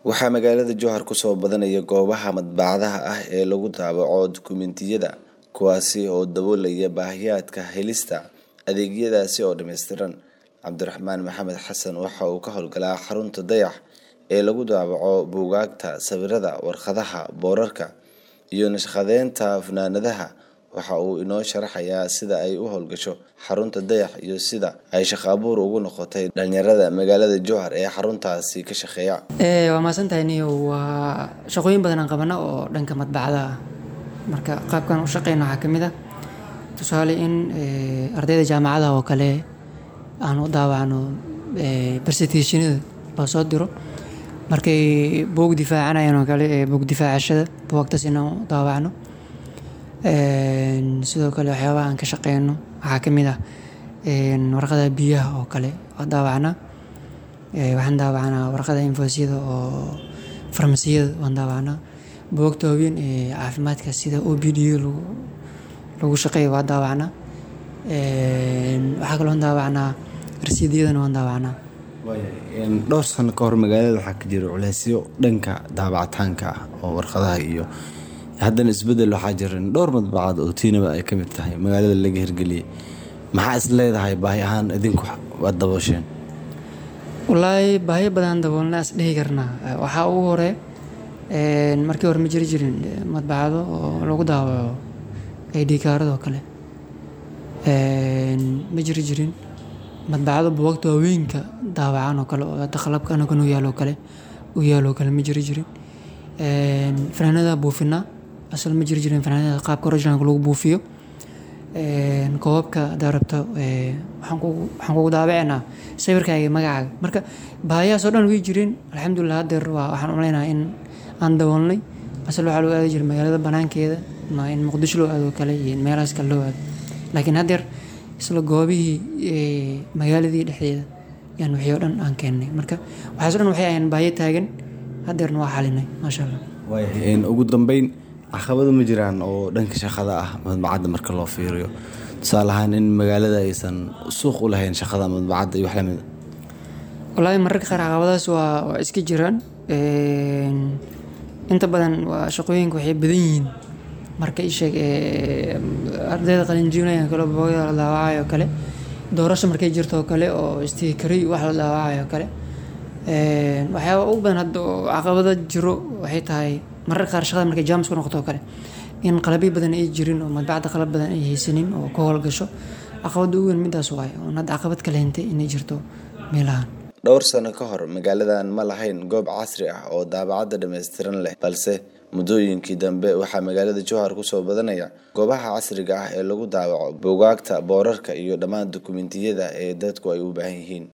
Waxaa magaalada Jowhar ku soo badanaya goobaha madbacadaha ah ee lagu daabaco dukumiintiyada kuwaasi oo daboolaya baahiyaadka helista adeegyadaasi oo dhammaystiran. Cabdiraxmaan Maxamed Xasan waxa uu ka howlgalaa xarunta Dayax ee lagu daabaco buugaagta, sawirada, warqadaha, boorarka iyo naqshadeynta funaanadaha. Waxa uu inoo sharaxayaa sida ay u howlgasho xarunta Dayax iyo sida ay shaqo abuur ugu noqotay dhalinyarada magaalada Jowhar ee xaruntaasi ka shaqeeya. Waa mahadsantahay niyow waa shaqooyin badan aan qabana oo dhanka madbacadaha ah. Marka qaabkan u shaqeyno waxaa kamid ah tusaale in ardayda jaamacadaha oo kale aan u daawacno presentation-yada loo soo diro. Markay buug difaacanayaan oo kale buug difaacashada buugtaas inaan u daawacno. Sidoo kale waxyaabaha aan ka shaqeyno waxaa kamid ah warqadaha biyaha oo kale waan daawacnaa. Waxaan daawacnaa warqadaha invoice-yada oo farmasiyada waan daawacnaa. Buugagta waaweyn ee caafimaadka sida OPD lagu shaqeeyo waan daawacnaa. Waxaa kaloo aan daawacnaa rasiidyadana waan daawacnaa. Dhowr sano ka hor magaalada waxaa ka jira culeysyo dhanka daabacitaanka ah oo warqadaha iyo haddana isbedel waxaa jira dhowr madbacad oo tiinaba ay ka mid tahay magaalada laga hirgeliyay. Maxaa is leedahay baahi ahaan idinku waad dabosheen? Wallaahi baahiyo badan daboolna is dhihi karnaa. Waxaa ugu hore markii hore ma jiri jirin madbacado oo lagu daawaco ID kaarada oo kale. Ma jiri jirin madbacado buugagta waaweynka daawacan oo kale oo hada qalabka anaga noo yaalo oo kale u yaalo oo kale ma jiri jirin. Funaanadaha buufinaa asal ma jiri jirin funaanadaha qaabka originalka lagu buufiyo. Koobabka hadaa rabto waxaan kugu daabacinaa sawirkaaga iyo magacaaga. Marka baahiyahaas oo dhan way jireen alxamdulillah hadeer waxaan u maleynayaa in aan daboolnay. Asal waxaa loo aadi jiray magaalada banaankeeda ama in Muqdisho loo aado oo kale iyo in meelahaas kale loo aado. Laakiin hadeer isla goobihii magaaladii dhexdeeda yaan wixii oo dhan aan keennay. Marka waxaas oo dhan waxay ahayeen baahiyo taagan hadeerna waa xalinay Masha Allah. Waayahay ugu dambeyn caqabado ma jiraan oo dhanka shaqada ah madbacadda marka loo fiiriyo. Tusaale ahaan in magaalada aysan suuq u lahayn shaqada madbacadda iyo wax la mid ah. Wallaahi mararka qaar caqabadahaas waa waa iska jiraan. Inta badan waa shaqooyinka waxay badan yihiin marka ii sheeg ardayda qalin jebinayaan kale buugaagta la daawacayo oo kale. Doorasho markay jirto oo kale oo stiikariyo wax la daawacayo oo kale. Waxyaabaha ugu badan hadda oo caqabado jiro waxay tahay mararka qaar shaqada markay jam isku noqoto oo kale in qalabyo badan ay jirin oo madbacadda qalab badan ay haysanin oo ka howlgasho. Caqabada ugu weyn midaas waaye oo hadda caqabad kale hintay inay jirto meelahan. Dhowr sano ka hor magaaladan ma lahayn goob casri ah oo daabacad dhammaystiran leh balse muddooyinkii dambe waxaa magaalada Jowhar ku soo badanaya goobaha casriga ah ee lagu daabaco buugaagta, boorarka iyo dhammaan dukumiintiyada ee dadku ay u baahan yihiin.